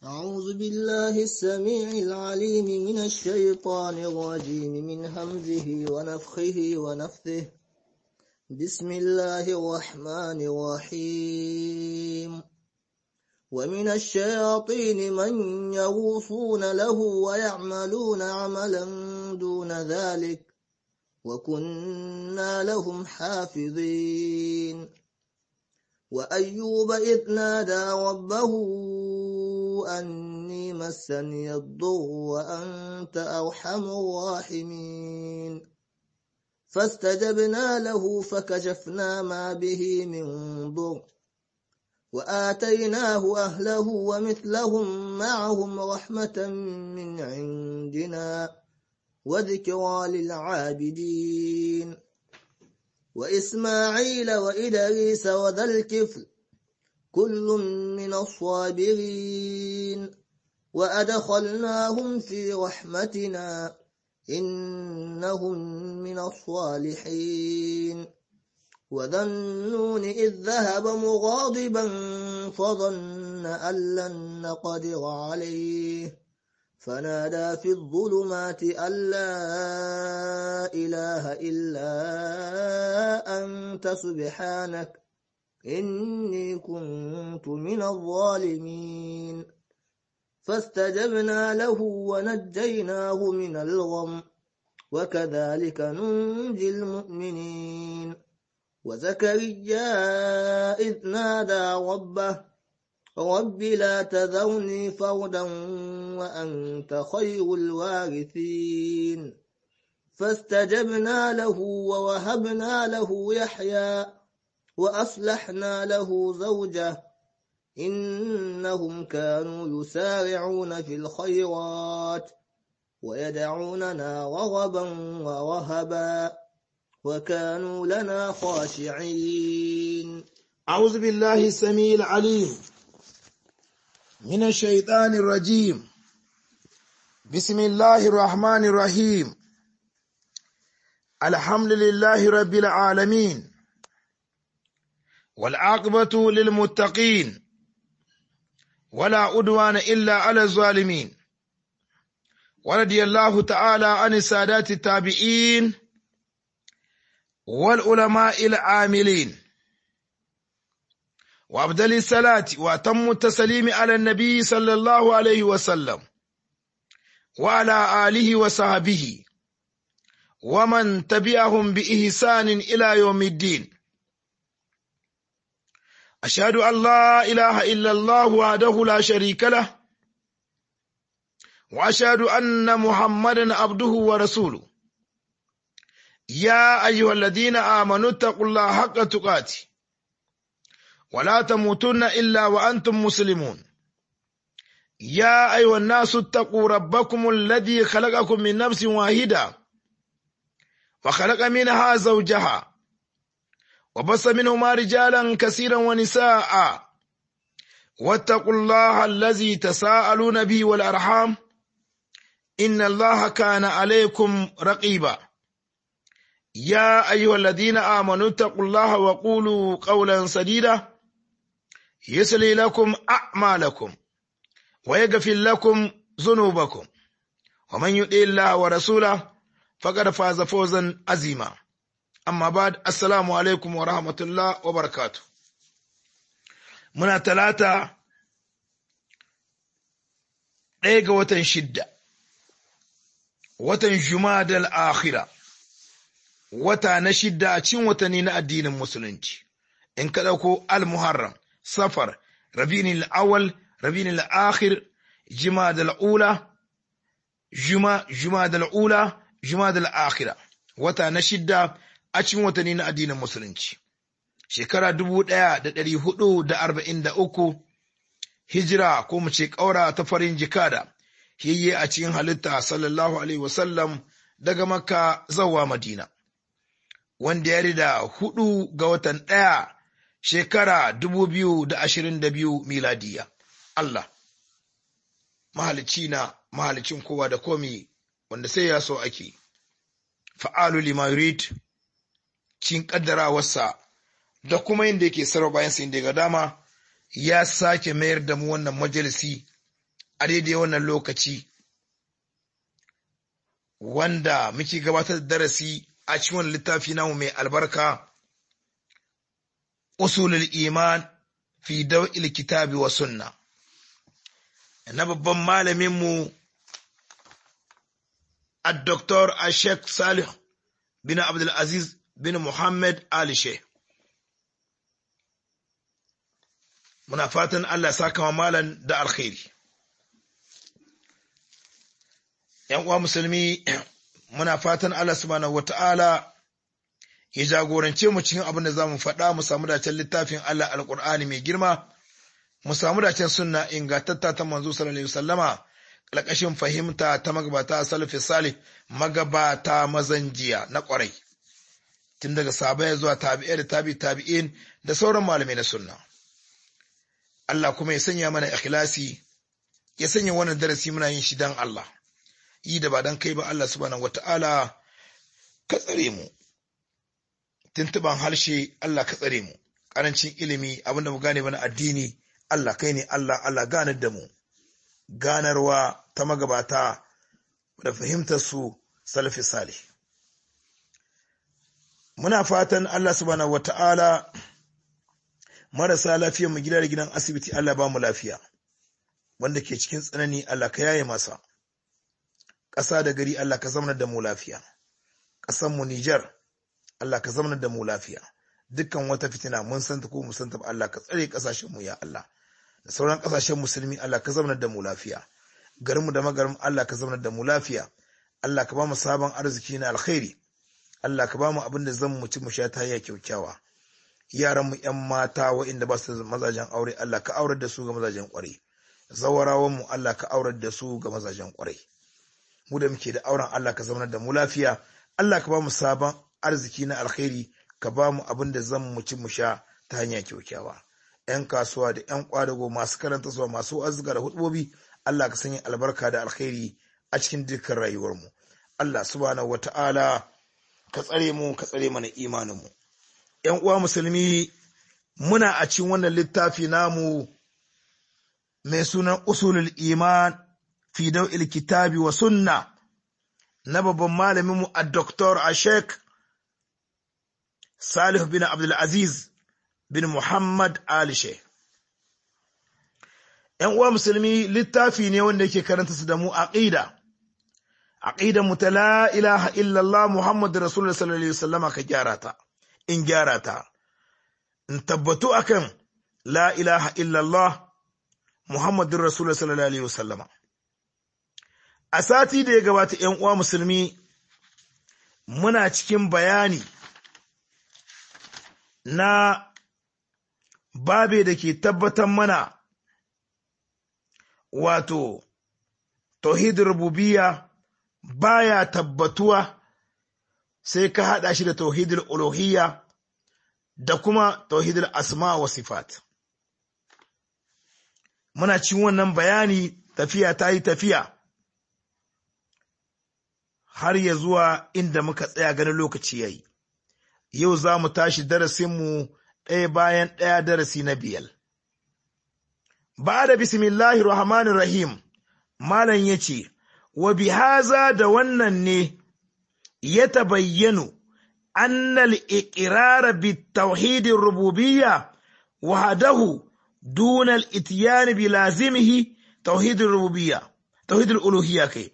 أعوذ بالله السميع العليم من الشيطان الرجيم من همزه ونفخه ونفثه بسم الله الرحمن الرحيم ومن الشياطين من يغوصون له ويعملون عملا دون ذلك وكنا لهم حافظين وأيوب إذ نادى ربه أني مسني الضر وأنت أرحم الراحمين فاستجبنا له فكشفنا ما به من ضر وآتيناه أهله ومثلهم معهم رحمة من عندنا وذكرى للعابدين وإسماعيل وإدريس وذا الكفل كل من الصابرين وأدخلناهم في رحمتنا إنهم من الصالحين وذا النون إذ ذهب مغاضبا فظن أن لن نقدر عليه فنادى في الظلمات أن لا إله إلا أنت سبحانك إني كنت من الظالمين فاستجبنا له ونجيناه من الغم وكذلك ننجي المؤمنين وزكريا إذ نادى ربه رب لا تذرني فردا وأنت خير الوارثين فاستجبنا له ووهبنا له يحيى وأصلحنا له زوجه إنهم كانوا يسارعون في الخيرات ويدعوننا رغبا ورهبا وكانوا لنا خاشعين أعوذ بالله السميع العليم من الشيطان الرجيم بسم الله الرحمن الرحيم الحمد لله رب العالمين والعاقبة للمتقين ولا أدوان إلا على الظالمين ورضي الله تعالى عن السادات التابعين والعلماء العاملين وأبدل الصلاة وأتم التسليم على النبي صلى الله عليه وسلم وعلى آله وصحبه ومن تبعهم بإحسان إلى يوم الدين أشهد أن لا إله إلا الله وحده لا شريك له وأشهد أن محمدا عبده ورسوله يا أيها الذين آمنوا اتقوا الله حق تقاته ولا تموتن إلا وأنتم مسلمون يا أيها الناس اتقوا ربكم الذي خلقكم من نفس واحدة وخلق منها زوجها وبص منهما رجالا كثيرا ونساء واتقوا الله الذي تساءلون به والأرحام إن الله كان عليكم رقيبا يا أيها الذين آمنوا اتقوا الله وقولوا قولا سديدا يسلي لكم أعمالكم ويغفر لكم ذنوبكم ومن يطع الله ورسوله فقد فاز فوزا عظيما amma ba assalamu alaikum wa rahmatullah wa barakatu muna talata ɗaya ga watan shidda watan jumadal akhira wata na shidda a cikin watanni na addinin musulunci in ka ɗauko al-muharram safar rabin al-awwal rabin al-akhir jumadal ula juma jumadal ula jumadal akhira wata na shidda a cikin watanni na addinin musulunci shekara dubu ɗaya da ɗari hudu da arba'in da uku hijira ko mu ce ƙaura ta farin jikada hiyye a cikin halitta sallallahu alaihi wasallam daga makka zawa madina wanda ya rida hudu ga watan ɗaya shekara dubu biyu da ashirin da biyu miladiya Allah mahalicci na mahalicin kowa da komi wanda sai ya so ake fa'alu lima yurid cin kaddarawarsa da kuma yadda yake sarwa bayan sa inda ga dama ya sake mayar da mu wannan majalisi a daidai wannan lokaci wanda muke gabatar da darasi a cikin wani littafi namu mai albarka usulul iman fi daw'il kitabi wa sunna na babban malaminmu الدكتور الشيخ صالح بن عبد العزيز بن محمد آل شيخ muna fatan Allah saka wa malan da alkhairi ‘yan uwa musulmi muna fatan Allah subhanahu wata'ala ya jagorance mu cikin abin da za mu faɗa mu samu dacen littafin Allah alƙur'ani mai girma mu samu dacen sunna ingantatta ta manzo sallallahu alaihi wasallama ƙarƙashin fahimta ta magabata salafi salih magabata mazan jiya na ƙwarai tun daga sabai zuwa tabi'ai da tabi tabi'in da sauran malamai na sunna Allah kuma ya sanya mana ikhlasi ya sanya wannan darasi muna yin shi dan Allah yi da ba dan kai ba Allah subhanahu wata'ala ka tsare mu tuntuban harshe Allah ka tsare mu karancin ilimi abinda mu gane mana addini Allah kai ne Allah Allah ganar da mu ganarwa ta magabata da fahimtar su salafi salih muna fatan Allah subhanahu wata'ala marasa lafiya mu gida da gidan asibiti Allah ba mu lafiya wanda ke cikin tsanani Allah ka yaye masa ƙasa da gari Allah ka zamanar da mu lafiya ƙasan mu Niger Allah ka zamanar da mu lafiya dukkan wata fitina mun santa ko mun santa ba Allah ka tsare ƙasashen mu ya Allah da sauran ƙasashen musulmi Allah ka zamanar da mu lafiya garinmu da magarin Allah ka zamanar da mu lafiya Allah ka ba mu sabon arziki na alkhairi Allah ka ba mu abin da zan mu ci mu sha ta hanya kyaukyawa yaran mu ƴan mata waɗanda ba su da mazajen aure Allah ka aurar da su ga mazajen ƙwarai zawarawan mu Allah ka aurar da su ga mazajen ƙwarai mu da muke da auren Allah ka zamanar da mu lafiya Allah ka ba mu sabon arziki na alkhairi ka ba mu abin da zan mu ci mu sha ta hanya kyaukyawa 'yan kasuwa da 'yan kwadago masu karanta suwa masu azuga da hudubobi Allah ka sanya albarka da alkhairi a cikin dukkan rayuwarmu Allah subhanahu wata'ala ka tsare mu ka tsare mana imaninmu 'yan uwa musulmi muna a cikin wannan littafi namu mai sunan usulul iman fi daw'il kitabi wa sunna na babban malaminmu a doktor a sheikh Salih bin Abdul Aziz bin Muhammad Ali Sheikh. ‘Yan uwa musulmi littafi ne wanda yake karanta su da mu aqida. Aqida mu ta la ilaha illallah Muhammad Rasulullah sallallahu alaihi wasallama ka gyara ta, in gyara ta. In tabbatu akan la ilaha illallah Muhammad Rasulullah sallallahu alaihi wasallama. A sati da ya gabata ‘yan uwa musulmi muna cikin bayani na babe da ke tabbatar mana wato tauhid rububiyya baya tabbatuwa sai ka haɗa shi da tauhidul uluhiyya da kuma tauhidul asma wa sifat muna cin wannan bayani tafiya ta yi tafiya har ya zuwa inda muka tsaya ganin lokaci yayi yau za mu tashi darasinmu ɗaya bayan ɗaya darasi na biyar. Ba da bismillahi rahmanir rahim, Malam ya ce, wa bihaza da wannan ne ya tabayyanu annal iqrara bi tauhidin rububiyya wahdahu dunal itiyani bi lazimihi tauhidin rububiyya tauhidin uluhiyya kai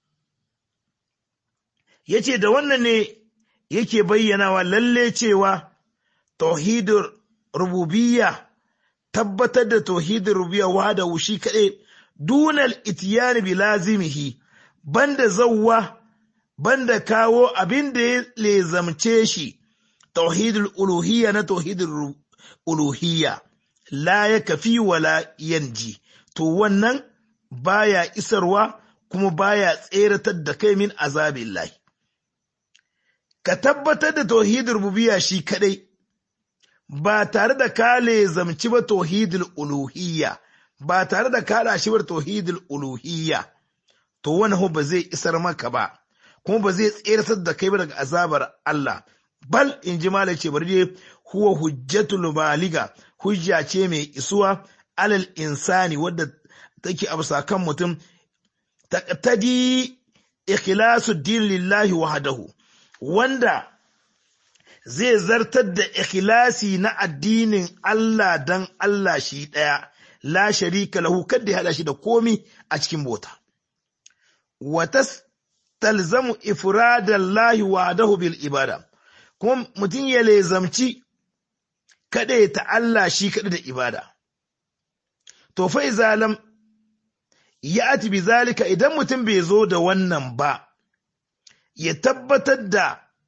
yace da wannan ne yake bayyanawa lalle cewa tauhidin rububiyya tabbatar da tauhidin rububiyya wada wushi kaɗai dunal itiyani bi lazimihi banda zawwa banda kawo abin da ya lezamce shi tauhidul uluhiyya na tauhidul uluhiyya la ya kafi wala yanji to wannan baya isarwa kuma baya tseratar da kai min azabillahi ka tabbatar da tauhidul rububiyya shi kadai ba tare da ka lezamci ba tauhidul uluhiyya ba tare da ka shi ba tauhidul uluhiyya to wannan ba zai isar maka ba kuma ba zai tseratar da kai ba daga azabar Allah bal in ji malai ce bari dai huwa hujjatul baliga hujja ce mai isuwa alal insani wadda take a kan mutum taqtadi ikhlasu din lillahi wahdahu wanda zai zartar da ikhlasi na addinin Allah dan Allah shi ɗaya, la sharika lahu kadda ya haɗa shi da komi a cikin bota. Wata talzamu ifradallahi wahdahu bil ibada, kuma mutum ya lezamci kaɗe ta Allah shi kaɗa da ibada. To fa zalam ya ati bi zalika idan mutum bai zo da wannan ba, ya tabbatar da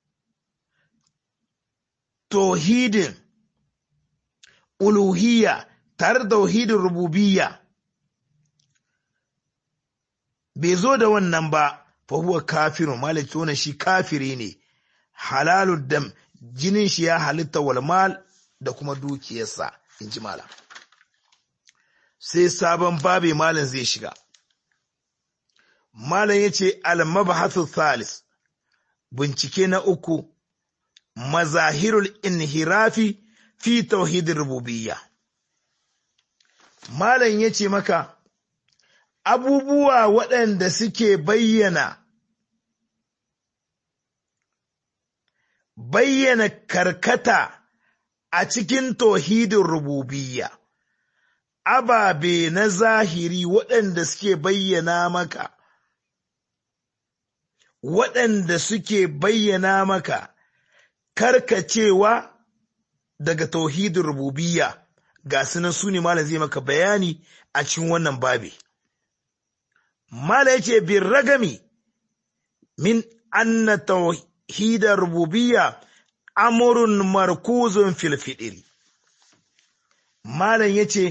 tauhidin uluhiyya tare da tauhidin rububiyya bai zo da wannan ba fa huwa kafirun malik wannan shi kafiri ne halalud dam jinin shi ya halitta wal mal da kuma dukiyarsa in ji malam sai sabon babe malam zai shiga malam yace al mabhathu thalis bincike na uku mazahirul inhirafi fi tauhidin rububiyya malam ya ce maka abubuwa waɗanda suke bayyana bayyana karkata a cikin tauhidin rububiyya ababe na zahiri waɗanda suke bayyana maka waɗanda suke bayyana maka karkacewa daga tauhidin rububiyya ga sunan su ne malam zai maka bayani a cikin wannan babi malam yace bin ragami min anna tauhidar rububiyya amrun markuzun fil fidiri malam yace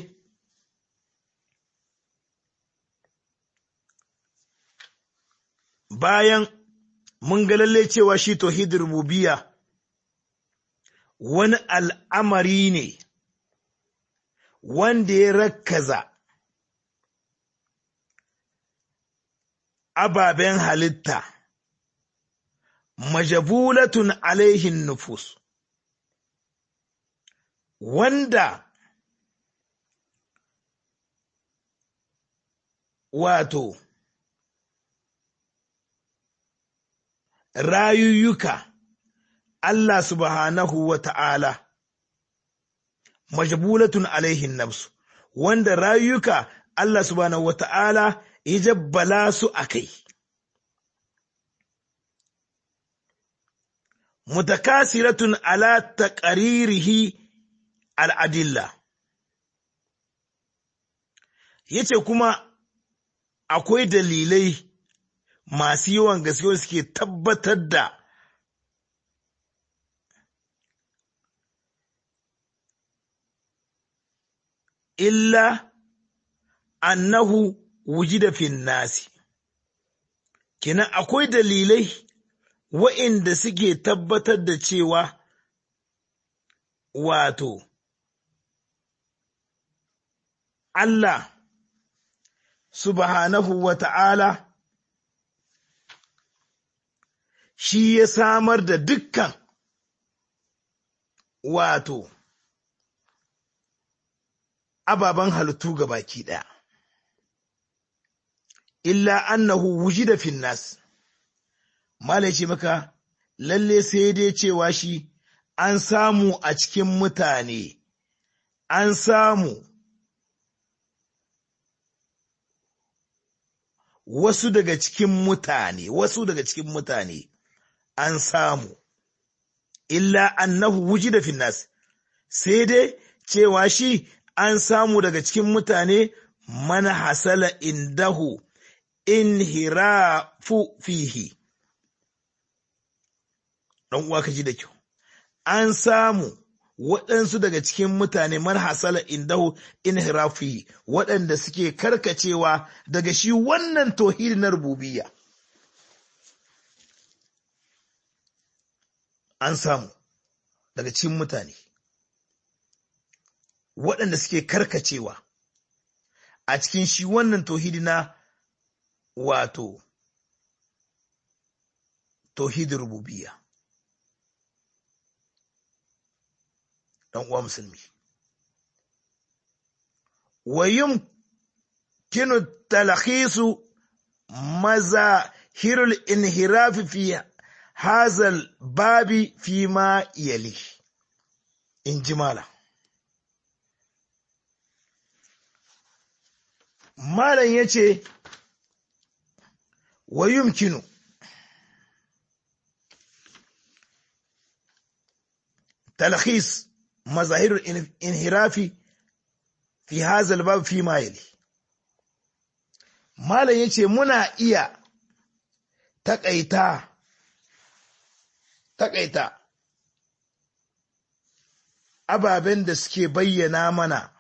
bayan mun ga lalle cewa shi tauhidin rububiyya wani al'amari ne wanda ya rakkaza ababen halitta majabulatun alaihin nufus wanda wato rayuyyuka Allah subhanahu wa ta'ala majbulatun alaihin nafsu wanda rayuka Allah subhanahu wa ta'ala ya jabbala su a kai. Mutakasiratun ala taqaririhi al'adilla. Yace kuma akwai dalilai masu yawan gaske suke tabbatar da illa annahu wujida fin nasi kenan akwai dalilai wa'inda suke tabbatar da cewa wato Allah subhanahu wa ta'ala shi ya samar da dukkan wato ababen halittu ga baki ɗaya. Illa annahu wujida fin nas. Malai ce maka, lalle sai dai cewa shi an samu a cikin mutane, an samu wasu daga cikin mutane, wasu daga cikin mutane an samu, illa annahu wujida fin nas. Sai dai cewa shi an samu daga cikin mutane mana hasala indahu inhirafu fihi ɗan uwa ka ji da kyau an samu waɗansu daga cikin mutane man hasala indahu inhirafu fihi waɗanda suke karkacewa daga shi wannan tauhidi na rububiyya an samu daga cikin mutane waɗanda suke karkacewa a cikin shi wannan tauhidi na wato tauhidin rububiyya ɗan uwa musulmi wayum yumkinu talhisu mazahirul inhirafi fi hazal babi fi ma yali in ji mala malam ya ce wa yumkinu talhis mazahirul inhirafi fi hazal babi fi ma yali malam ya ce muna iya taƙaita taƙaita ababen da suke bayyana mana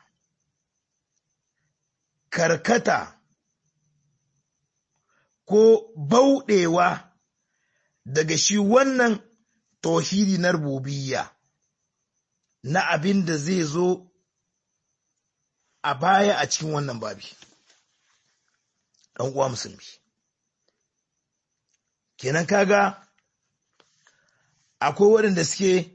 karkata ko bauɗewa daga shi wannan tauhidi na rububiyya na abin da zai zo a baya a cikin wannan babi ɗan uwa musulmi kenan kaga akwai waɗanda suke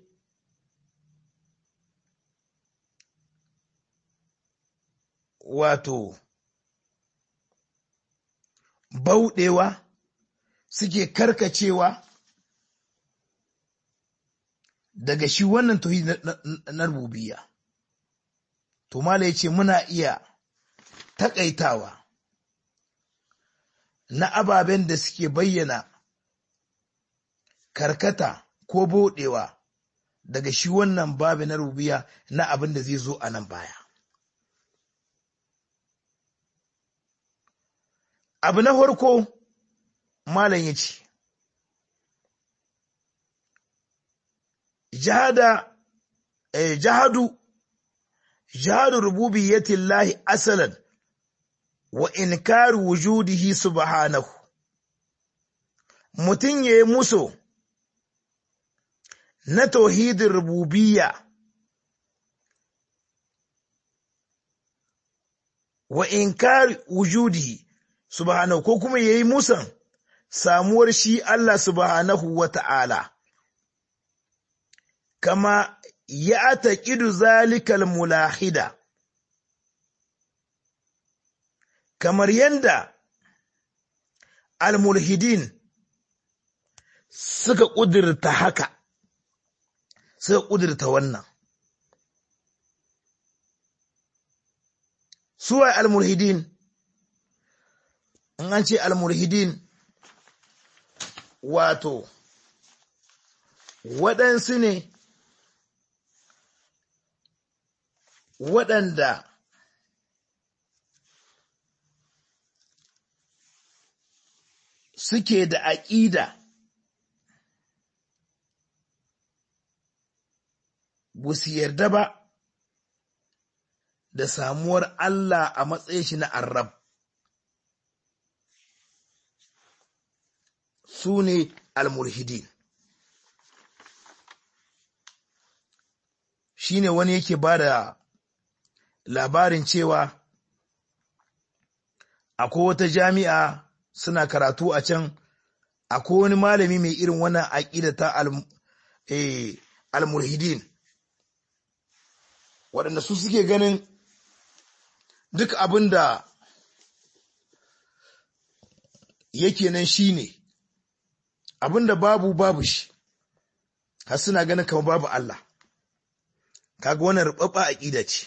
wato bauɗewa suke karkacewa daga shi wannan tauhidi na rububiyya to mala yace muna iya takaitawa na ababen da suke bayyana karkata ko bodewa daga shi wannan babi na rubiya na abin da zai zo a nan baya. Abu na farko malam ya ce, Jahada, eh, jahadu, jahadu rububiyyatin lahi asalan wa inkari wujudihi subhanahu mutum ya yi muso na tauhidin rububiyya wa inkari wujudihi subhanahu ko kuma ya yi musan samuwar shi Allah subhanahu wa ta'ala kama ya taƙidu zalikal mulahida kamar yadda almulhidin suka ƙudurta haka suka ƙudurta wannan suwa almulhidin in an ce almulhidin wato waɗansu ne waɗanda suke da aƙida ba su yarda ba da samuwar Allah a matsayin shi na arab su ne almulhidin shi ne wani yake ba da labarin cewa akwai wata jami'a suna karatu a can akwai wani malami mai irin wannan aƙida ta almulhidin waɗanda su suke ganin duk abin da yake nan shi ne abin da babu babu shi har suna ganin kamar babu Allah kaga wannan rubabba aƙida ce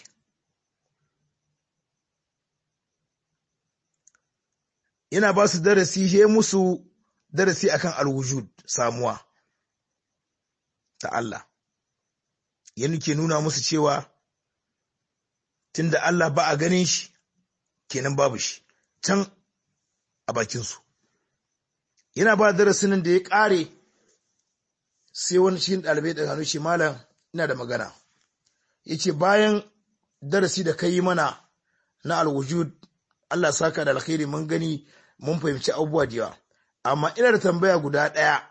yana ba su darasi he musu darasi akan alwujud samuwa ta Allah yana ke nuna musu cewa tunda Allah ba a ganin shi kenan babu shi can a bakinsu yana ba darasin da ya ƙare sai wani cikin ɗalibai da hannu ce malam ina da magana ya ce bayan darasi da ka yi mana na alwujud Allah saka da alkhairi mun gani mun fahimci abubuwa da yawa amma ina da tambaya guda ɗaya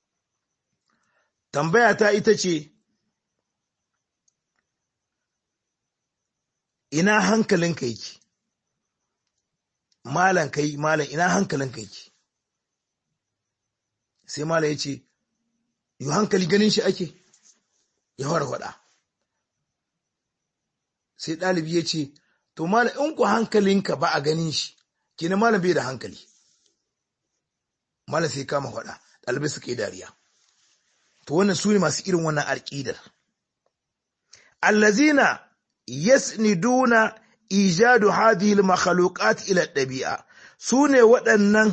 tambaya ta ita ce ina hankalinka yake malan kai malan ina hankalinka yake sai malan ya ce yi hankali ganin shi ake ya fara faɗa sai ɗalibi ya ce to malam in ku hankalinka ba a ganin shi kina malam bai da hankali malam sai kama faɗa ɗalibai suka yi dariya to wannan su ne masu irin wannan alƙidar allazina yasniduna ijadu hadhihi al-makhluqat ila ɗabi'a su ne waɗannan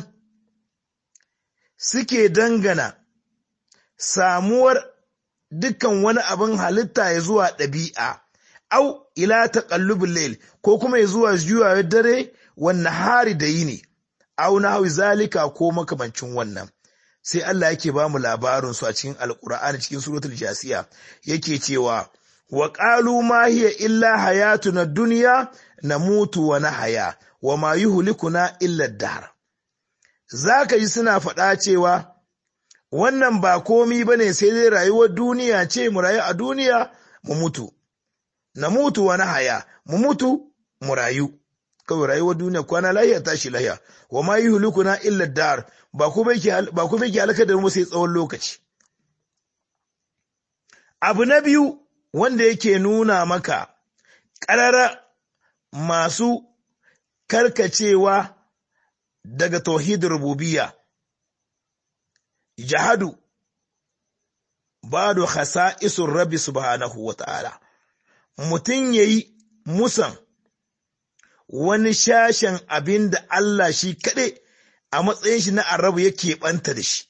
suke dangana samuwar dukkan wani abin halitta ya zuwa ɗabi'a au ila taqallubul layl ko kuma ya zuwa juyawa dare wannan hari da yini au na hawi zalika ko makamancin wannan sai Allah yake ba mu labarin su a cikin alqur'ani cikin suratul jasiya yake cewa wa qalu ma hiya illa hayatuna dunya namutu wa nahya wa ma yuhlikuna illa ad-dahr zaka yi suna faɗa cewa wannan ba komi bane sai dai rayuwar duniya ce mu rayu a duniya mu mutu na mutu wa haya mu mutu mu rayu kawai rayuwar duniya kwana lahiya tashi lahiya wa ma yi hulukuna illa dar ba kuma yake halaka da mu sai tsawon lokaci abu na biyu wanda yake nuna maka ƙarara masu karkacewa daga tauhidin rububiyya jahadu ba da khasa'isun rabbi subhanahu wa ta'ala mutum ya yi musan wani shashen abin da Allah shi kaɗai a matsayin shi na arabu ya keɓanta da shi.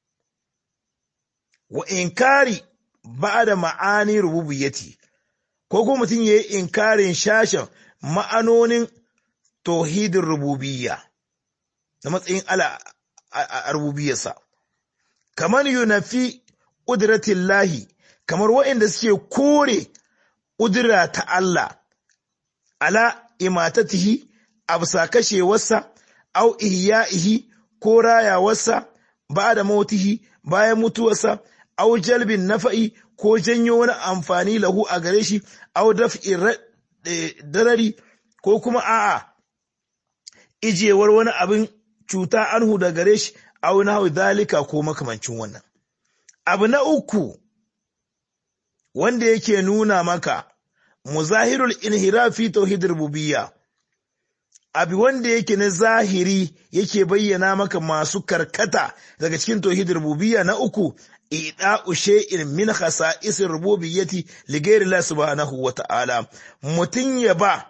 Wa inkari ba da ma'ani rububiyyati, ko kuma mutum ya yi inkarin shashen ma'anonin tauhidin rububiyya na matsayin Allah a rububiyarsa. Kamar yunafi ƙudratin lahi, kamar waɗanda suke kore ƙudura ta Allah, ala imatatihi, a bisa kashewarsa, au ihya'ihi ko rayawarsa, ba da mautihi bayan mutuwarsa, au jalbin nafa'i ko janyo wani amfani lahu a gare shi, au daf'in darari ko kuma a'a, ijewar wani abin cuta anhu da gare shi, au na dalika ko makamancin wannan. Abu na uku, wanda yake nuna maka muzahirul inhirafi tauhid rububiyya abi wanda yake na zahiri yake bayyana maka masu karkata daga cikin tauhid rububiyya na uku ida'u shay'in min khasa'isir rububiyyati li ghayri Allah subhanahu wa ta'ala mutun ya ba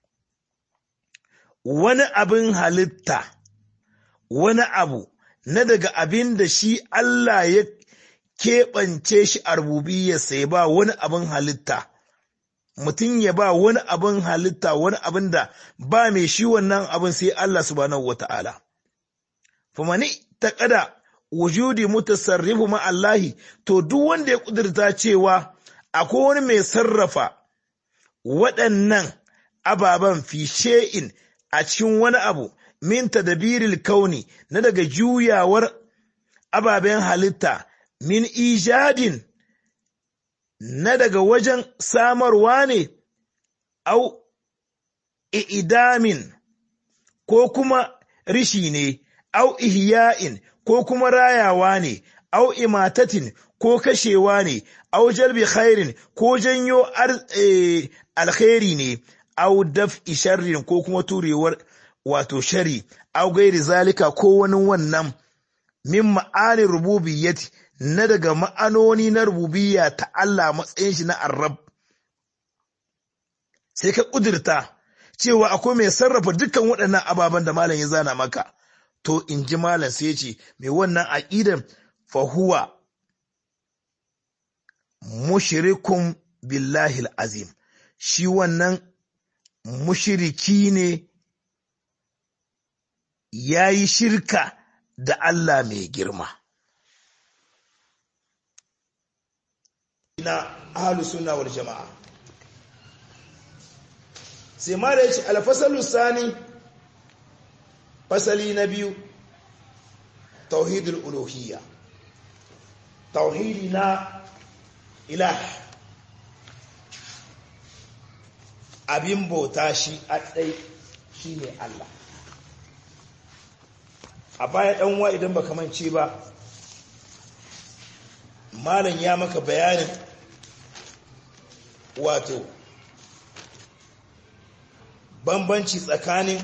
wani abin halitta wani abu na daga abin da shi Allah ya keɓance shi a rububiyyarsa ya ba wani abin halitta, mutum ya ba wani abin halitta wani abin da ba mai shi wannan abin sai Allah subhanahu wa ta'ala. Famani ta ƙada wujudi mutasarrifu ma'allahi, to duk wanda ya ƙudurta cewa akwai wani mai sarrafa waɗannan ababen fi she'in a cikin wani abu, min tadabiril kauni na daga juyawar ababen halitta min ijadin na daga wajen samarwa ne, au idamin ko kuma rishi ne, au ihya'in ko kuma rayawa ne, au imatatin ko kashewa ne, au jalbi khairin ko janyo alkhairi ne, au daf'i sharrin ko kuma turewar wato shari, au gairi zalika ko wani wannan min ma'anin rububiyyati na daga ma'anoni na rububiyya ta Allah matsayin shi na arab sai ka ƙudurta cewa akwai mai sarrafa dukkan waɗannan ababen da malam ya zana maka to in ji malam sai ce mai wannan aƙidan fahuwa mushrikun billahi azim shi wannan mushiriki ne ya yi shirka da Allah mai girma. na ahalus sunna wal jama'a sai ma da yace alfasalu sani fasali na biyu tauhidul uluhiyya tauhidi na ilah abin bauta shi a ɗai shi ne Allah a baya ɗanwa idan ba kamance ba malam ya maka bayanin wato bambanci tsakanin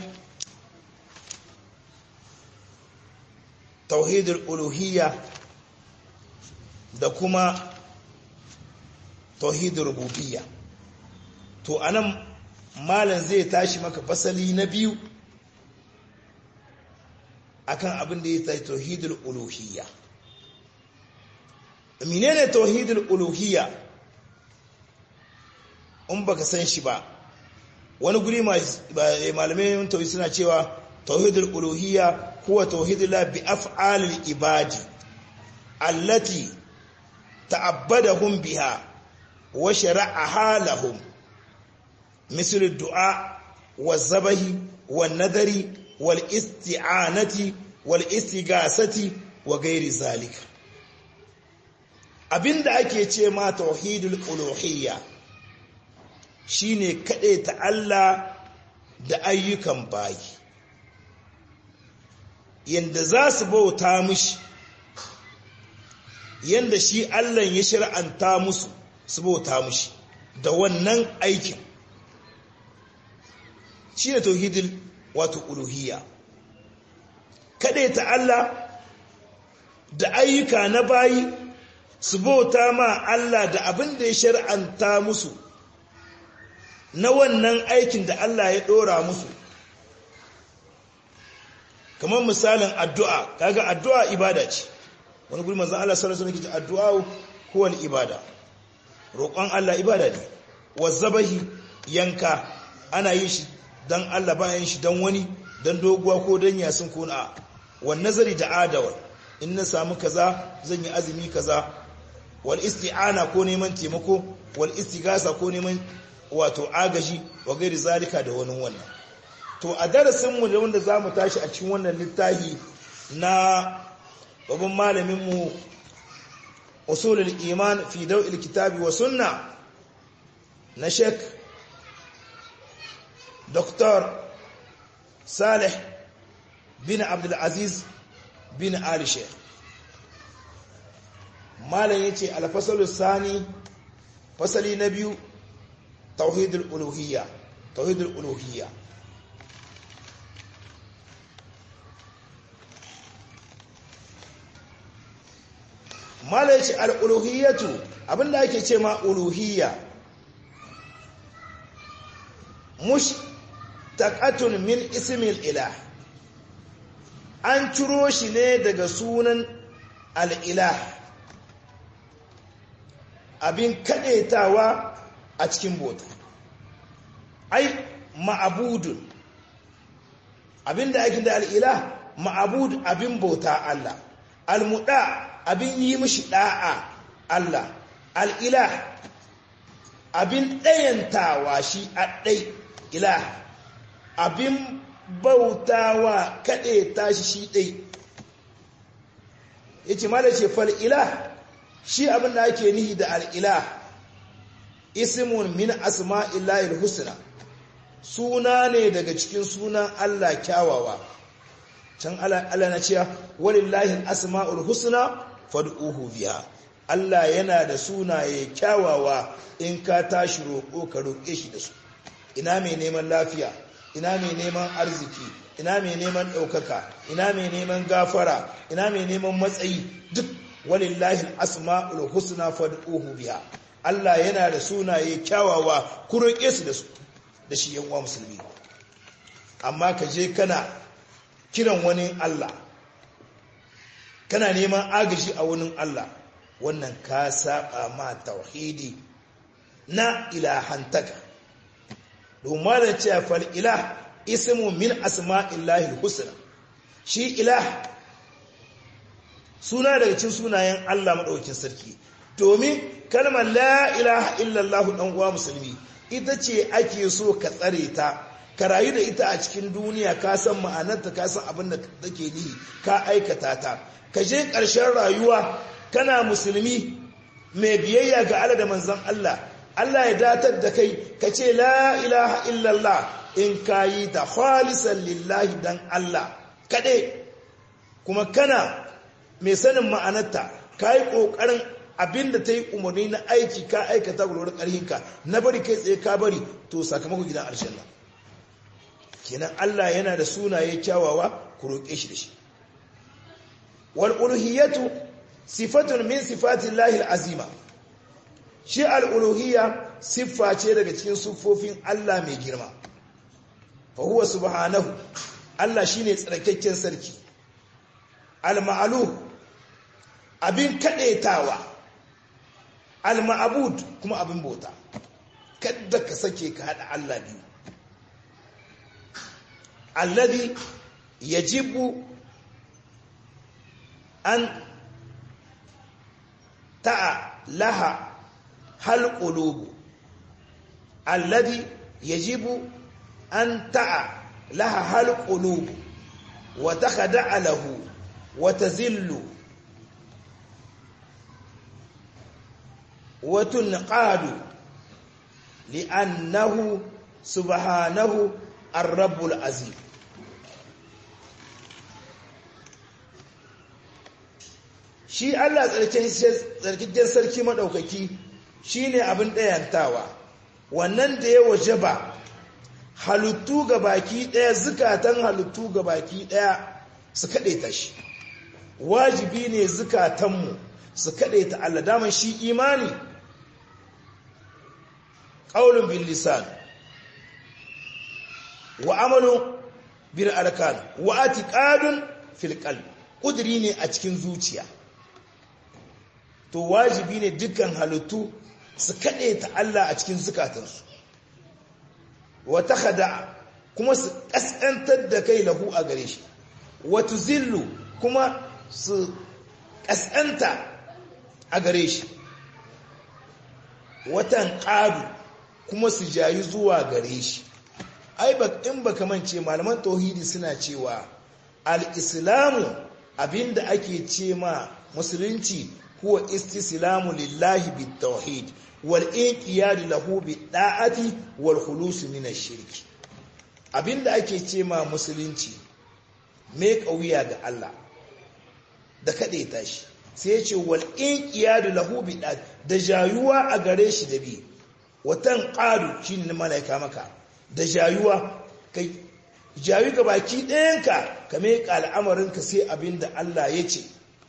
tauhidul uluhiyya da kuma tauhidul rububiyya to anan malam zai tashi maka fasali na biyu akan abin da ya tashi tauhidul uluhiyya menene tauhidul uluhiyya in baka san shi ba wani guri malamai tauhid suna cewa tauhidul uluhiyya huwa tauhidullah bi af'alil ibadi allati ta'abbadahum biha wa shara'aha lahum مثل الدعاء والذبح والنذر والاستعانة والاستغاثة وغير ذلك abinda ake ce ma tauhidul uluhiyya shine kade ta Allah da ayyukan bayi yanda za su bauta mishi yanda shi Allah ya shir'anta musu su bauta mishi da wannan aikin shi ne tauhidul wato uluhiyya kaɗai ta Allah da ayyuka na bayi su bauta ma Allah da abin da ya shar'anta musu na wannan aikin da Allah ya ɗora musu kamar misalin addu'a kaga addu'a ibada ce wani guri manzan Allah sallallahu alaihi wasallam addu'a huwal ibada roƙon Allah ibada ne wazzabahi yanka ana yin shi dan Allah bayan shi dan wani dan doguwa ko dan yasin ko na wan nazari da adawar in na samu kaza zan yi azumi kaza wal isti'ana ko neman taimako wal istigasa ko neman wato agaji wa gairi zalika da wani wannan to a darasin mu da wanda zamu tashi a cikin wannan littafi na babban malamin mu usulul iman fi daw'il kitabi wa sunna na Sheikh Dr. Saleh bin Abdulaziz bin Ali Sheikh. Malam yace alfasalu sani fasali na biyu tauhidul uluhiyya tauhidul uluhiyya Malam yace al-uluhiyyatu abinda ake ce ma uluhiyya mush taqatun min ismil ilah an ciro shi ne daga sunan al'ilah abin kaɗetawa a cikin bota ai ma'abudun abin da ake da al'ilah ma'abud abin bauta Allah almuɗa abin yi mishi ɗa'a Allah al'ilah abin ɗayantawa shi a ɗai ilah abin bautawa kaɗe tashi shi ɗai ya ce mala ce fal'ilah shi abin da ake nihi da al'ilah ismun min asma'illahil husna suna ne daga cikin sunan Allah kyawawa can Allah na cewa walillahi asma'ul husna fad'uhu biha Allah yana da sunaye kyawawa in ka tashi roƙo ka roƙe shi da su ina mai neman lafiya ina mai neman arziki ina mai neman ɗaukaka ina mai neman gafara ina mai neman matsayi duk walillahi asma'ul husna fad'uhu biha Allah yana da sunaye kyawawa ku roƙe su da su da shi yan uwa musulmi amma ka je kana kiran wani Allah kana neman agaji a wani Allah wannan ka saba ma tauhidi na ilahantaka domin da cewa fal ilah ismu min asma'illahi husna shi ilah suna daga cikin sunayen Allah madaukakin sarki domin kalmar la ilaha illallah dan uwa musulmi ita ce ake so ka tsare ta ka rayu da ita a cikin duniya ka san ma'anarta ka san abin da take nihi ka aikata ta ka je ƙarshen rayuwa kana musulmi mai biyayya ga Allah da manzon Allah Allah ya datar da kai ka ce la ilaha illallah in ka yi ta khalisan lillahi dan Allah kaɗai kuma kana mai sanin ma'anarta ka yi ƙoƙarin abinda ta yi umarni na aiki ka aikata gurgurar ƙarhinka na bari kai tsaye ka bari to sakamakon gidan alshanna kenan Allah yana da sunaye kyawawa ku roƙe shi da shi wal uluhiyatu sifatun min sifatillahi azima shi al uluhiyya siffa ce daga cikin siffofin Allah mai girma fa huwa subhanahu Allah shine tsarkakken sarki al ma'alu abin kadaitawa al ma'bud kuma abin bauta kada ka sake ka hada Allah biyu alladhi yajibu an ta'a laha hal qulubu alladhi yajibu an ta'a laha hal qulubu wa takhda'a lahu wa tazillu wa tunqadu li'annahu subhanahu ar-rabbul azim shi Allah tsarkiken sarki maɗaukaki shi ne abin ɗayantawa wannan da ya waje ba halittu ga baki ɗaya zukatan halittu ga baki ɗaya su kaɗe ta shi wajibi ne zukatanmu su kaɗe ta Allah daman shi imani ƙaunin bin lisan wa amalin bin arkan wa atiƙadun filƙal ƙudiri ne a cikin zuciya to wajibi ne dukkan halittu su kaɗe ta Allah a cikin zukatansu wata hada kuma su ƙasƙantar da kai lahu a gare shi wata zillu kuma su ƙasƙanta a gare shi watan ƙadu kuma su jayi zuwa gare shi ai in baka mance malaman tauhidi suna cewa al-islamu abinda ake ce ma musulunci huwa istislamu lillahi bitawhid wal inqiyad lahu bid'ati wal khulus min ash-shirk abinda ake ce ma musulunci me kauya ga Allah da kade ta shi sai ya ce wal inqiyad lahu bid'ati da jayuwa a gare shi da bi watan qadu shine malaika maka da jayuwa kai jayu ga baki ɗayanka ka mai al'amarinka sai abinda Allah ya ce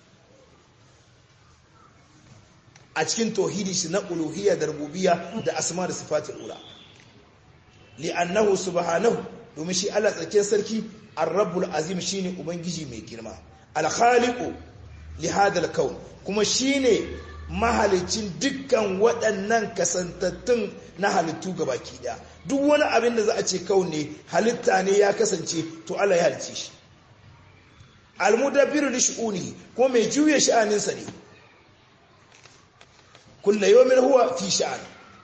a cikin tauhidi shi na uluhiyya da rububiyya da asma da sifatul ula li'annahu subhanahu domin shi Allah tsarkin sarki ar-rabbul azim shine ubangiji mai girma al-khaliqu li hadal kaun kuma shine mahalicin dukkan waɗannan kasantattun na halittu gabaki daya duk wani abin da za a ce kaun ne halitta ne ya kasance to Allah ya halicce shi al-mudabbiru li shu'unihi kuma mai juye sha'aninsa ne kulla yawmin huwa fi sha'an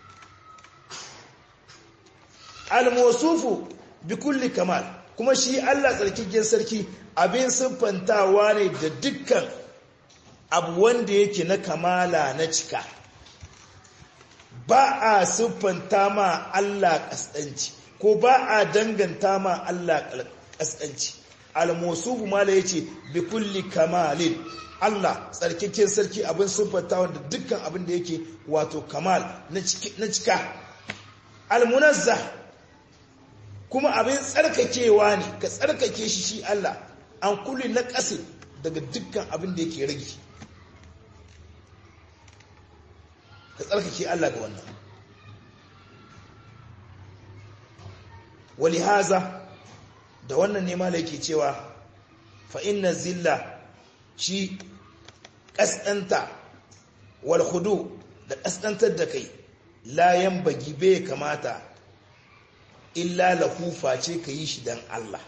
al-mawsufu bi kulli kamal kuma shi Allah tsarkake sarki abin siffantawa ne da dukkan abu wanda yake na kamala na cika ba a siffanta ma Allah kasdanci ko ba a danganta ma Allah kasdanci al-mawsufu mala yace bi kulli kamalin Allah tsarkaken sarki abin siffanta wanda dukkan abin da yake wato kamal na cika almunazza kuma abin tsarkakewa ne ka tsarkake shi shi Allah an kulli na ƙasa daga dukkan abin da yake rage ka tsarkake Allah ga wannan wali haza da wannan nema da yake cewa fa inna zilla shi ƙasɗanta wal hudu da ƙasɗantar da kai layan bagi bai kamata illa lahufa ce ka yi shi don Allah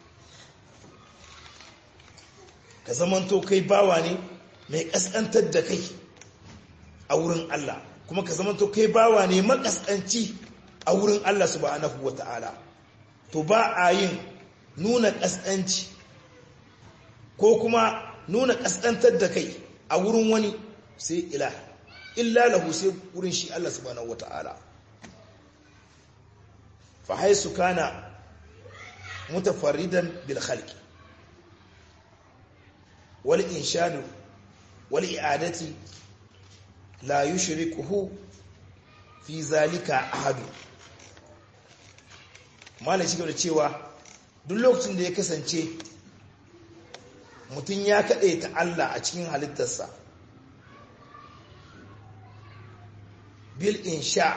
ka zamanto kai bawa ne mai ƙasƙantar da kai a wurin Allah kuma ka zamanto kai bawa ne makaskanci a wurin Allah subhanahu wa ta'ala to ba a yin nuna ƙasƙanci ko kuma nuna ƙasƙantar da kai a wurin wani sai ila illa lahu sai wurin shi Allah subhanahu wata'ala fa haisu kana mutafarridan bil khalqi wal inshanu wal i'adati la yushrikuhu fi zalika ahadu malai shi da cewa duk lokacin da ya kasance mutum ya kaɗe ta Allah a cikin halittarsa bil insha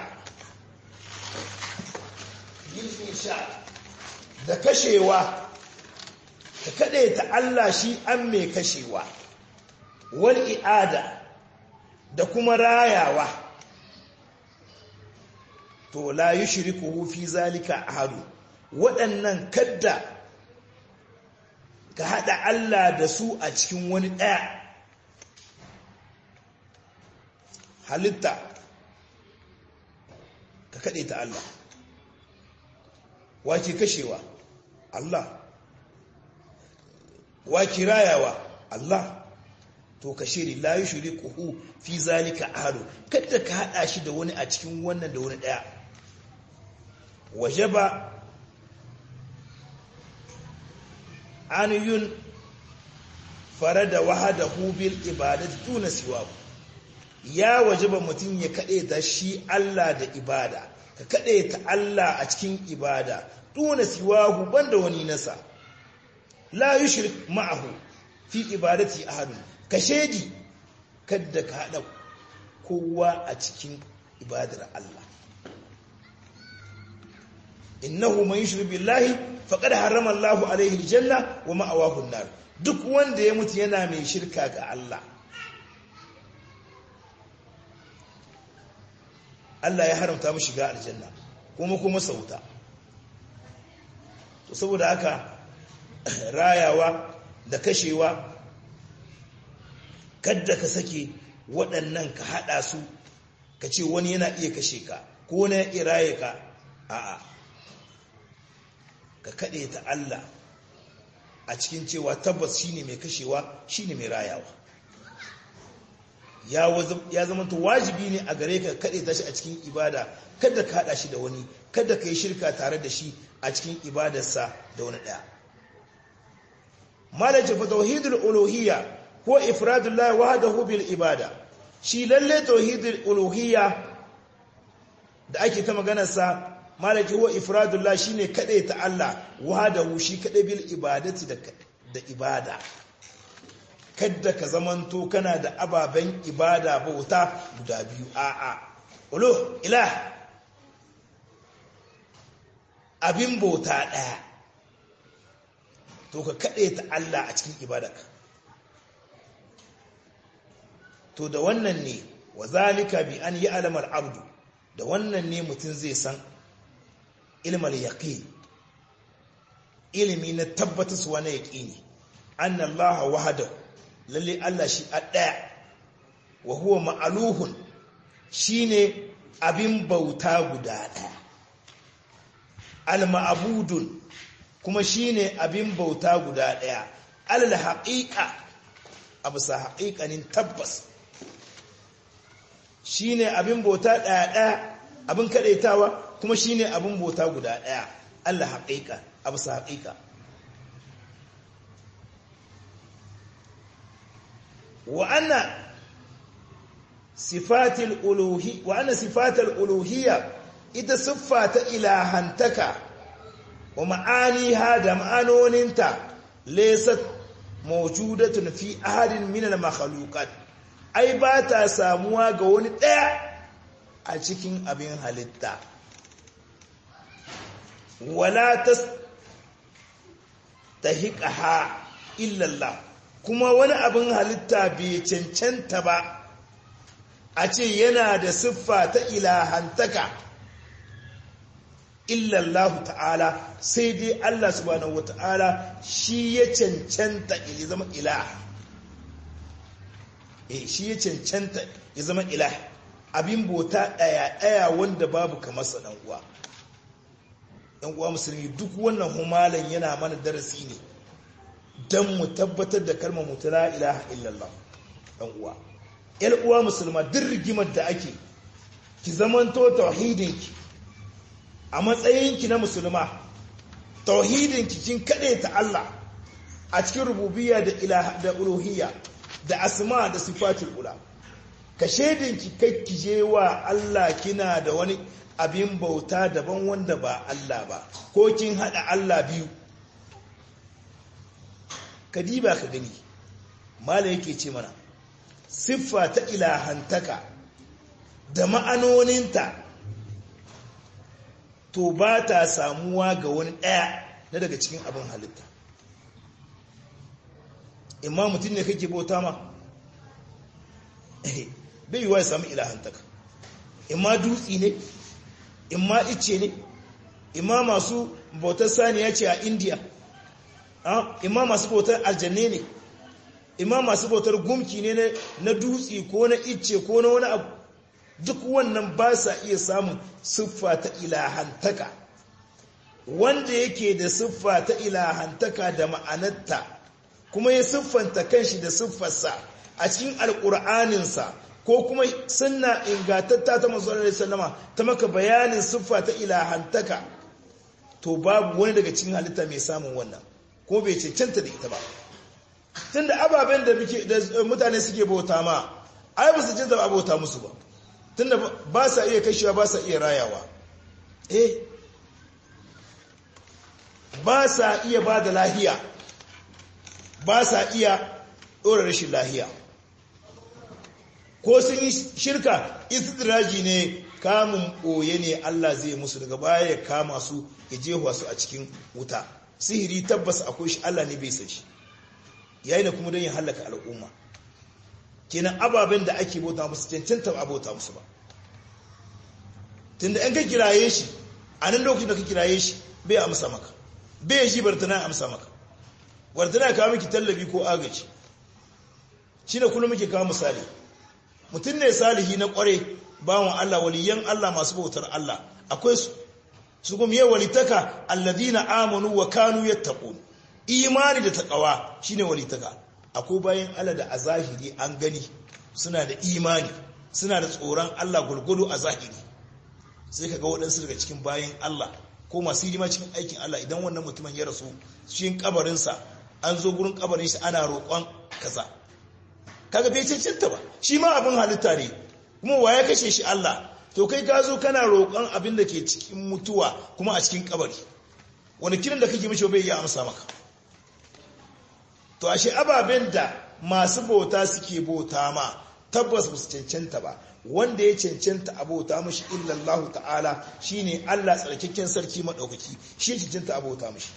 bil insha da kashewa ka kaɗe ta Allah shi an mai kashewa wal i'ada da kuma rayawa to la yushriku fi zalika ahadu waɗannan kadda ka haɗa Allah da su a cikin wani ɗaya halitta ka kaɗe ta Allah wake kashewa Allah wake rayawa Allah to ka shiri la yushriku fi zalika ahadu kada ka haɗa shi da wani a cikin wannan da wani ɗaya wajaba an yun farada wahadahu bil ibadati tuna siwahu ya wajaba mutum ya kaɗe ta shi Allah da ibada ka kaɗe ta Allah a cikin ibada tuna siwahu banda wani nasa la yushrik ma'ahu fi ibadati ahadun ka shedi kadda ka haɗa kowa a cikin ibadar Allah innahu man yushrik billahi faqad harrama Allahu alaihi aljanna wa ma'awahu an-nar duk wanda ya mutu yana mai shirka ga Allah Allah ya haramta mu shiga aljanna kuma kuma sauta to saboda haka rayawa da kashewa kadda ka sake waɗannan ka haɗa su ka ce wani yana iya kashe ka ko wani ya raye ka a'a ka kaɗe ta Allah a cikin cewa tabbas shine mai kashewa shine mai rayawa ya zama to wajibi ne a gare ka kaɗe ta shi a cikin ibada kada ka haɗa shi da wani kada ka yi shirka tare da shi a cikin ibadarsa da wani ɗaya malace fa tauhidul uluhiyya ko ifradullah wahdahu bil ibada shi lalle tauhidul uluhiyya da ake ta maganar sa malaki huwa ifradullah shine kadai ta Allah wahdahu shi kadai bil ibadati da da ibada kadda ka zamanto kana da ababen ibada bauta guda biyu a'a ulu ilah abin bauta daya to ka kadai ta Allah a cikin ibadarka to da wannan ne wa zalika bi an yi alamar abdu da wannan ne mutum zai san ilmal yaqin ilimi na tabbatar su wani yaqini anna allaha wahdahu lalle Allah shi a daya wa huwa ma'aluhun shine abin bauta guda daya al ma'budun kuma shine abin bauta guda daya al haqiqa abu sa haqiqanin tabbas shine abin bauta daya daya abin kadaitawa kuma shine abin bauta guda daya Allah haqiqa abu sa haqiqa wa anna sifatil uluhi wa anna sifatil uluhiyya ita siffa ta ilahantaka wa ma'aniha da ma'anoninta laysat mawjudatun fi ahadin min al makhluqat ai ba ta samuwa ga wani daya a cikin abin halitta wala tas tahiqaha illa Allah kuma wani abin halitta bai cancanta ba a ce yana da siffa ta ilahantaka illallahu ta'ala sai dai Allah subhanahu wa ta'ala shi ya cancanta ya zama ilah eh shi ya cancanta ya zama ilah abin bota daya daya wanda babu kamar sa dan uwa dan uwa musulmi duk wannan humalan yana mana darasi ne don mu tabbatar da kalmar mutu la ilaha illallah ɗan uwa ‘yan uwa musulma duk rigimar da ake ki zamanto tauhidinki a matsayinki na musulma tauhidinki kin kaɗe ta Allah a cikin rububiyya da ilaha da uluhiyya da asma da sifatul ula ka shedinki kai ki je wa Allah kina da wani abin bauta daban wanda ba Allah ba ko kin hada Allah biyu kadiba ka gani mala yake ce mana siffa ta ilahantaka da ma'anoninta to ba ta samuwa ga wani ɗaya na daga cikin abin halitta imma mutum ne kake bauta ma bai yiwa ya samu ilahantaka imma dutsi ne imma ice ne imma masu bautar saniya ce a indiya imma masu bautar aljanne ne imma masu bautar gumki ne na dutse ko na icce ko na wani abu duk wannan ba sa iya samun siffa ta ilahantaka wanda yake da siffa ta ilahantaka da ma'anarta kuma ya siffanta kanshi da siffarsa a cikin alƙur'aninsa ko kuma sunna ingantatta ta masu sallama ta maka bayanin siffa ta ilahantaka to babu wani daga cikin halitta mai samun wannan ko bai cancanta da ita ba tunda ababen da mutane suke bauta ma ai ba su cancanta ba bauta musu ba tunda ba sa iya kashewa ba sa iya rayawa eh ba sa iya ba da lahiya ba sa iya ɗora rashin lahiya ko sun yi shirka istidraji ne kamun ɓoye ne Allah zai musu daga baya ya kama su ya jehuwa su a cikin wuta sihiri tabbas akwai shi Allah ne bai san shi yayi da kuma don ya halaka al'umma kenan ababen da ake bauta musu cancanta ba bauta musu ba tunda in ka kiraye shi a nan lokacin da ka kiraye shi bai amsa maka bai shi bartana amsa maka bartana kawo miki tallafi ko agaji shi ne kullum muke kawo misali mutum ne salihi na kware bawan Allah waliyan Allah masu bautar Allah akwai su su kuma yi walitaka alladina amanu wa kanu yattaqun imani da taqwa shine walitaka akwai bayan Allah da a zahiri an gani suna da imani suna da tsoron Allah gulgudu a zahiri sai kaga waɗansu daga cikin bayan Allah ko masu hidima cikin aikin Allah idan wannan mutumin ya rasu cikin kabarinsa an zo gurin kabarin shi ana roƙon kaza kaga bai cancanta ba shi ma abin halitta ne kuma wa ya kashe shi Allah to kai ka zo kana roƙon abin da ke cikin mutuwa kuma a cikin kabari wani kiran da kake mishi bai iya amsa maka to ashe ababen da masu bauta suke bauta ma tabbas ba su cancanta ba wanda ya cancanta a bauta mashi illallahu ta'ala shine Allah tsarkakken sarki madaukaki shi ya cancanta a bauta mashi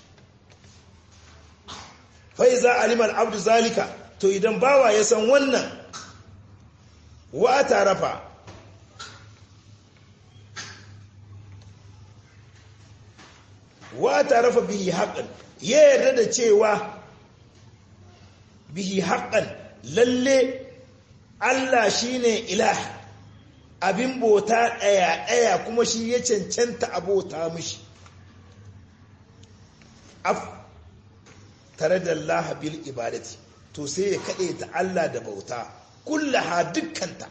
fa iza alima al-abdu zalika to idan bawa ya san wannan wa tarafa wa tarafa bihi haqqan ya yarda da cewa bihi haqqan lalle Allah shine ilah abin bota daya daya kuma shi ya cancanta abota mishi af tare da Allah bil ibadati to sai ya kade ta Allah da bauta kullaha dukkanta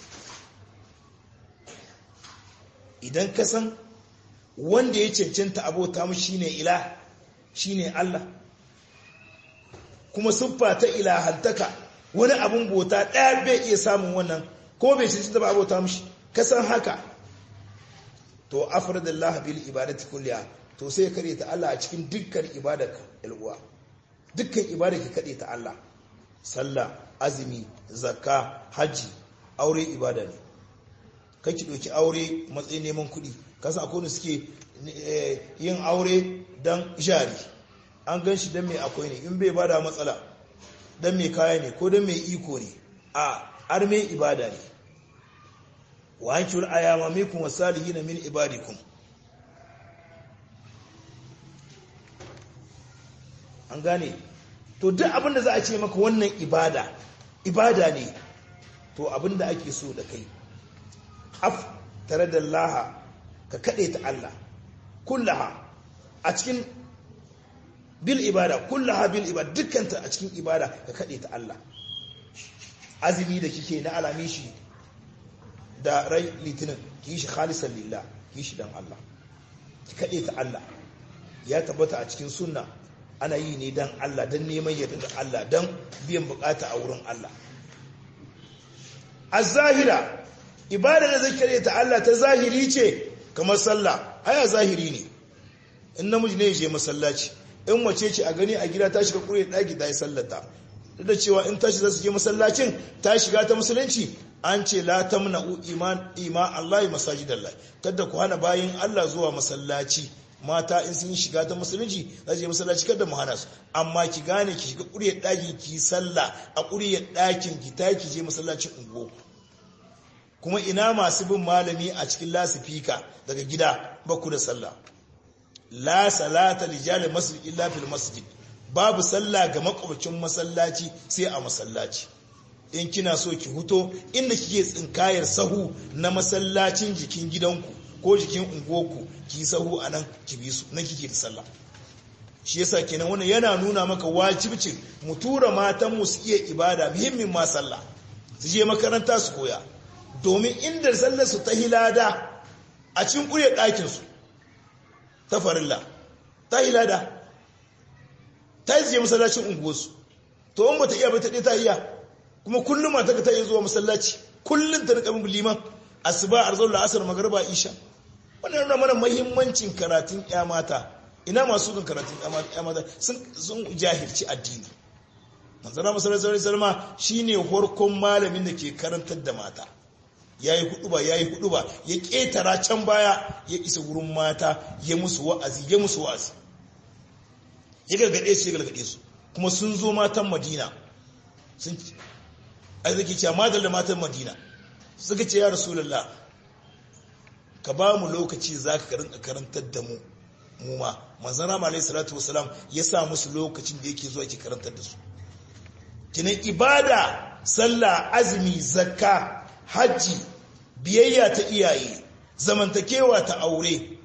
idan ka san wanda ya cancanta abota mu shine ilah shine Allah kuma siffa ta ilahantaka wani abun bota ɗaya bai iya samun wannan ko bai cancanta ba abota mushi ka san haka to afradallah bil ibadati kulliha to sai kare ta Allah a cikin dukkan ibadarka uwa dukkan ibada ka kade ta Allah sallah azumi zakka haji aure ibada ne kake doki aure matsayin neman kuɗi kasa akwai wanda suke yin aure don jari an gan shi don mai akwai ne in bai bada matsala don mai kaya ne ko don mai iko ne a arme ibada ne wa an kiwul ayama mikun wasalihi na min ibadikum an gane to duk abinda za a ce maka wannan ibada ibada ne to abinda ake so da kai af tare da laha ka kaɗe ta Allah kullaha a cikin bil ibada kullaha bil ibada dukkanta a cikin ibada ka kaɗe ta Allah azumi da kike na alami shi da rai litinin ki shi khalisan lillah ki shi dan Allah ki kaɗe ta Allah ya tabbata a cikin sunna ana yi ne dan Allah dan neman yardar Allah dan biyan bukata a wurin Allah az-zahira ibada da zai ta Allah ta zahiri ce kamar sallah haya zahiri ne in namiji ne je masallaci in mace ce a gani a gida ta shiga kure ɗaki ta yi sallata duk da cewa in tashi za su je masallacin ta shiga ta musulunci an ce la tamna'u iman ima Allah masajidallah kada ku hana bayin Allah zuwa masallaci mata in sun shiga ta musulunci za su je masallaci kada mu hana su amma ki gane ki shiga ƙuryar ɗakin ki sallah a ƙuryar ɗakin ki ta ki je masallacin ungo kuma ina masu bin malami a cikin lasifika daga gida ba ku da sallah la salata lijali masjid illa fil masjid babu sallah ga makwabcin masallaci sai a masallaci in kina so ki huto inda kike tsinkayar sahu na masallacin jikin gidanku ko jikin unguwarku ki sahu a nan ki bi su nan kike da sallah shi yasa kenan wannan yana nuna maka wajibcin mu tura matan mu su iya ibada muhimmin ma sallah su je makaranta su koya domin inda sallar su ta hilada a cikin ƙurye ɗakin su ta farilla ta hilada ta yi je masallacin unguwarsu to in bata iya ba ta ta iya kuma kullum mata ka ta iya zuwa masallaci kullum ta rika bin liman asuba arzul asar magriba isha wannan yana mana muhimmancin karatun ya mata ina masu kan karatun ya mata sun jahilci addini manzana masallaci salma shine horkon malamin da ke karantar da mata yayi hudu ba yayi hudu ba ya ketara can baya ya isa wurin mata ya musu wa'azi ya musu wa'azi ya gargade su ya gargade su kuma sun zo matan madina sun arziki cewa madal da matan madina suka ce ya rasulullah ka ba mu lokaci za ka karantar da mu mu ma manzana ma alaihi salatu wasalam ya sa musu lokacin da yake zuwa ke karantar da su kinan ibada sallah azumi zakka hajji biyayya ta iyaye zamantakewa ta aure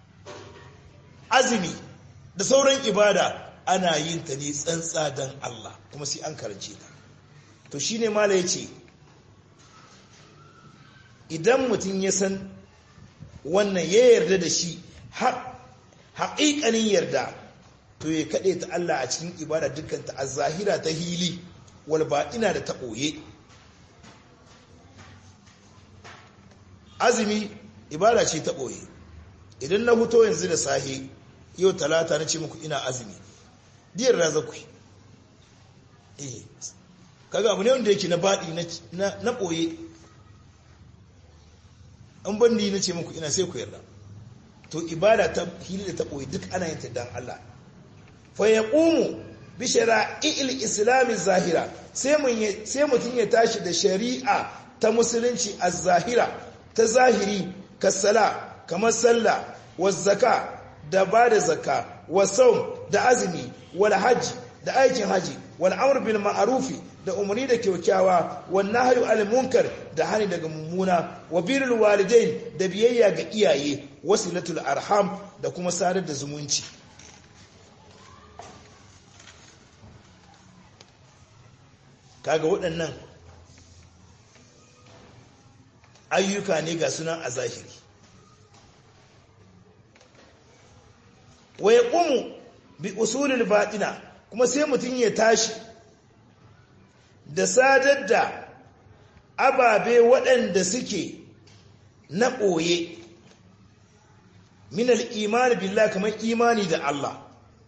azumi da sauran ibada ana yin ta ne tsantsa don Allah kuma sai an karance ta to shine mala yace idan mutum ya san wannan ya yarda da shi haƙiƙanin yarda to ya kaɗe ta Allah a cikin ibada dukkanta a zahira ta hili wal ina da ta ɓoye azumi ibada ce ta ɓoye idan na huto yanzu da sahe yau talata na ce muku ina azumi diyar raza ku eh kaga abu ne wanda yake na baɗi na ɓoye an bandi na ce muku ina sai ku yarda to ibada ta hili da ta ɓoye duk ana yin ta dan Allah fa ya ƙumu bi shara'i'il islami zahira sai mutum ya tashi da shari'a ta musulunci a zahira ta zahiri kasala kamar sallah wa zaka da ba da zaka wa saum da azumi wal hajji da aikin haji wal amr bil ma'rufi da umarni da kyaukyawa wa nahyu al munkar da hani daga mummuna wa birrul walidain da biyayya ga iyaye wasilatul arham da kuma sadar da zumunci kaga waɗannan ayyuka ne ga sunan a zahiri wa ya ƙumu bi usulul baɗina kuma sai mutum ya tashi da sadar da ababe waɗanda suke na ɓoye minal imani billah kamar imani da Allah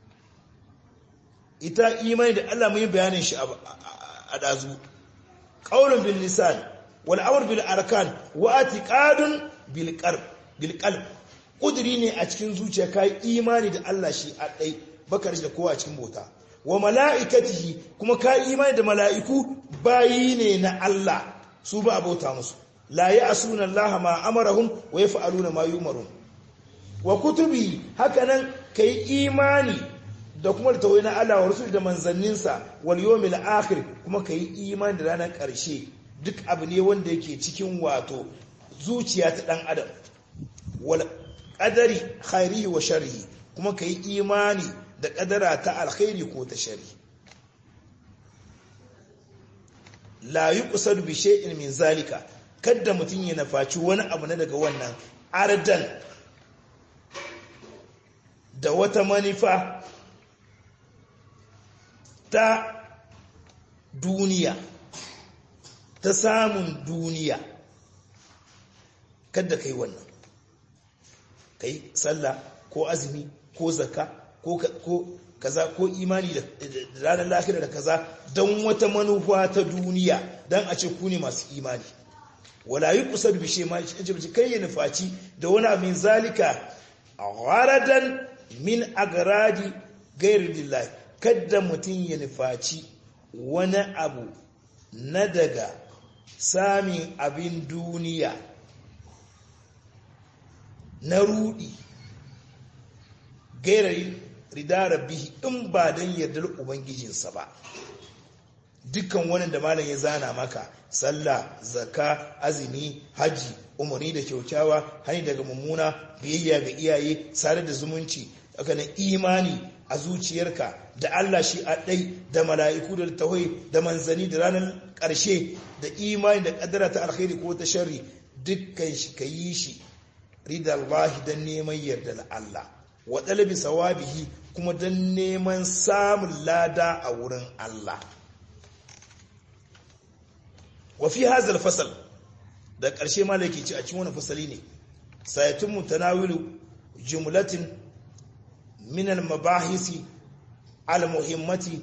ita imani da Allah mun yi bayanin shi a ɗazu ƙaunin bil lisan wal amr bil arkan wa atiqadun bil qalb bil qalb kudiri ne a cikin zuciya kai imani da Allah shi a dai bakar da kowa cikin bota wa malaikatihi kuma kai imani da mala'iku bayi ne na Allah su ba abota musu la ya'suna Allah ma amarahum wa yaf'aluna ma yumarun wa kutubi hakanan kai imani da kuma da tawai na Allah wa rusul da manzanninsa wal yawmil akhir kuma kai imani da ranar ƙarshe duk abu ne wanda yake cikin wato zuciya ta dan adam wal qadari khairihi wa sharrihi kuma kai imani da kadara ta alkhairi ko ta shari la yuqsad bi shay'in min zalika kada mutun ya nafaci wani abu na daga wannan ardan da wata manufa ta duniya ta samun duniya kada kai wannan kai sallah ko azumi ko zakka ko ko kaza ko imani da ranar lahira da kaza don wata manufa ta duniya don a ce ku ne masu imani wala yi kusa da bishe ma ce kai ya nufaci da wani abin zalika a gharadan min agaradi gairu dillahi kadda mutum ya nufaci wani abu na daga samun abin duniya na rudi gairar ridara bihi in ba don yardar ubangijinsa ba dukkan wani da malam ya zana maka sallah zakka azumi haji umarni da kyaukyawa hani daga mummuna biyayya ga iyaye sare da zumunci haka na imani a zuciyarka da Allah shi a ɗai da mala'iku da tawai da manzani da ranar ƙarshe da imani da ƙadara ta alkhairi ko ta sharri dukkan shi ka yi shi ridallahi don neman yarda Allah wa ɗalabi sawabihi kuma don neman samun lada a wurin Allah wa fi hazal fasal da ƙarshe ma yake ci a cikin wani fasali ne sayatun mutanawilu jumlatin min al-mabahisi al-muhimmati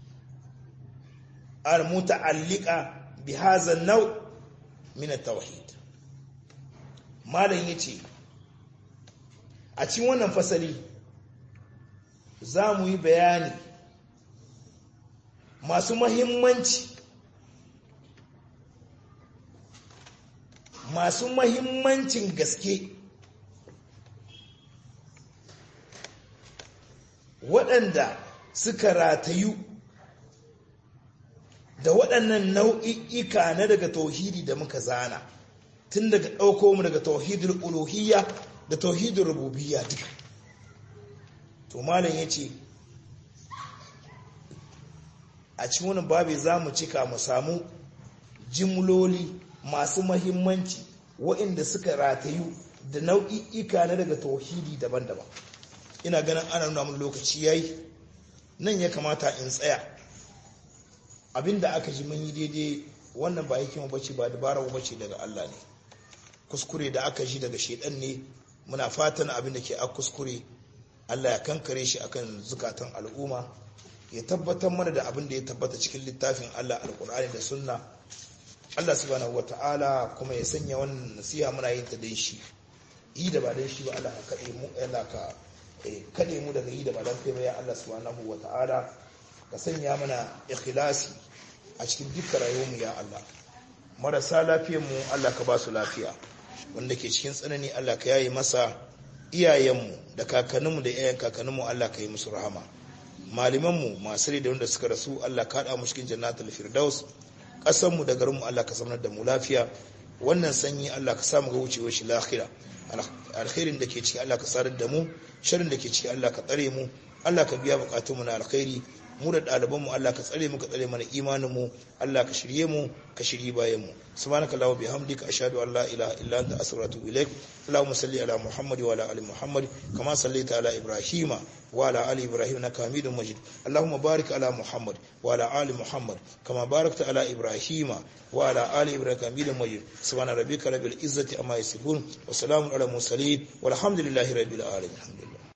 al-muta'alliqa bi hadha an-naw min at-tauhid malam yace a cikin wannan fasali za mu yi bayani masu mahimmanci masu mahimmancin gaske waɗanda suka ratayu da waɗannan nau'i'ika na daga tauhidi da muka zana tun daga ɗauko mu daga tauhidul uluhiyya da tauhidul rububiyya duka to malam ya ce a cikin wani babi za mu cika mu samu jimloli masu mahimmanci waɗanda suka ratayu da nau'i'ika na daga tauhidi daban-daban ina ganin ana nuna mun lokaci yayi nan ya kamata in tsaya abinda aka ji mun yi daidai wannan ba hikima bace ba dabara bace daga Allah ne kuskure da aka ji daga shedan ne muna fatan abin da ke a kuskure Allah ya kankare shi akan zukatan al'umma ya tabbatar mana da abin da ya tabbata cikin littafin Allah alkur'ani da sunna Allah subhanahu wata'ala kuma ya sanya wannan nasiha muna yin ta dan shi yi da ba dan shi ba Allah ka kade mu Allah ka kade mu daga yi da ba dan kai ba ya Allah subhanahu wata'ala ka sanya mana ikhlasi a cikin dukkan rayuwar mu ya Allah marasa lafiyar mu Allah ka ba su lafiya wanda ke cikin tsanani Allah ka yaye masa iyayenmu da kakanninmu da iyayen kakanninmu Allah ka yi musu rahama malamanmu masu da wanda suka rasu Allah ka haɗa mu cikin jannatul firdaus ƙasarmu da garinmu Allah ka zamanar da mu lafiya wannan sanyi Allah ka samu ga wucewar shi lahira alkhairin da ke ciki Allah ka sadar da mu sharrin da ke ciki Allah ka tsare mu Allah ka biya bukatunmu na alkhairi mu da ɗalibanmu Allah ka tsare mu ka tsare mana imaninmu Allah ka shirye mu ka shirye bayan mu subhanaka allahumma bihamdika ashhadu an la ilaha illa anta astaghfiruka wa atubu ilaik allahumma salli ala muhammad wa ala ali muhammad kama sallaita ala ibrahima wa ala ali ibrahim innaka hamidum majid allahumma barik ala muhammad wa ala ali muhammad kama barakta ala ibrahima wa ala ali ibrahim hamidum majid subhana rabbika rabbil izzati amma yasifun wa salamun ala mursalin walhamdulillahi rabbil alamin